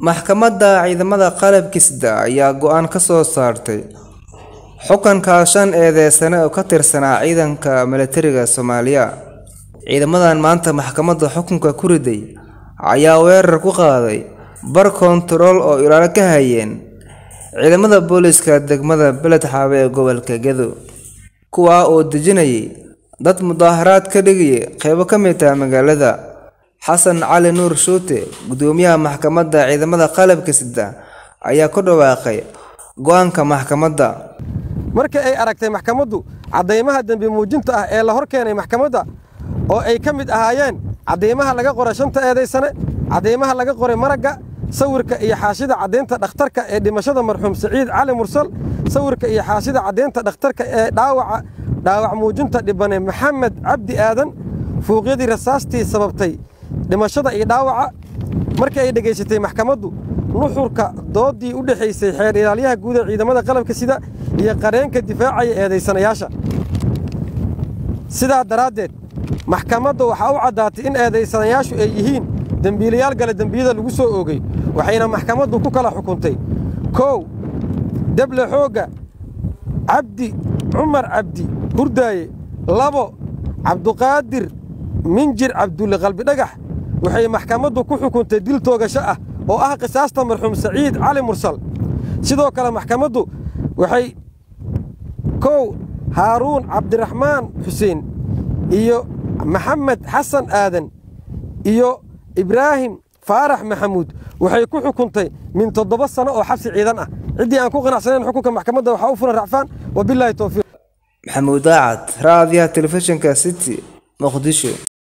Maxkamadda Ciidamada Qalabka Sida ayaa go'aan ka soo saartay xukunka shan eedeysane oo ka tirsanaa ciidanka militariga Soomaaliya. Ciidamadan maanta maxkamadda xukunka ku riday ayaa weerar ku qaaday bar koontarool oo ilaalo ka hayeen ciidamada booliiska degmada Beled Xaawe ee gobolka Gedo, kuwaas oo dejinayay dad mudaharaad ka dhigayay qaybo ka mid ah magaalada. Xasan Cali Nuur Shuute, Gudoomiyaha Maxkamadda Ciidamada Qalabka Sida, ayaa ku dhawaaqay go'aanka maxkamadda. markii ay aragtay maxkamaddu caddaymaha dembi muujinta ah ee la hor keenay maxkamadda oo ay ka mid ahaayeen caddaymaha laga qoray shanta eedaysane caddaymaha laga qoray maragga sawirka iyo xaashida caddaynta dhakhtarka ee dhimashada marxuum siciid cali mursal sawirka iyo xaashida caddaynta dhakhtarka ee dhaawaca dhaawac muujinta dhibane maxamed cabdi aadan fuuqyadii rasaastii sababtay dhimashada iyo dhaawaca markii ay dhegaysatay maxkamaddu nuxurka doodii u dhexaysay xeer ilaalyaha guud ee ciidamada qalabka sida iyo qareenka difaacaya eedaysanayaasha sidaa daraaddeed maxkamadda waxaa u caddaatay in eedaysanayaashu ay yihiin dembiilayaal gale dembiyada lagu soo oogay waxayna maxkamaddu ku kala xukuntay kow deble xoogga cabdi cumar cabdi hurdaaye labo cabduqaadir minjir cabdulle qalbidhagax waxay maxkamaddu ku xukuntay dil toogasho ah oo ah qisaasta marxuum saciid cali mursal sidoo kale maxkamaddu waxay kow haaruun cabdiraxmaan xuseen iyo maxamed xasan aadan iyo ibraahim faarax maxamuud waxay ku xukuntay min toddoba sano oo xabsi ciidan ah ciddii aan ku qanacsanayn xukunka maxkamadda waxaa u furan racfaan wabilaahi towfiiq Maxamuud Daacad, Raadiyaha Telefishinka City, Muqdisho.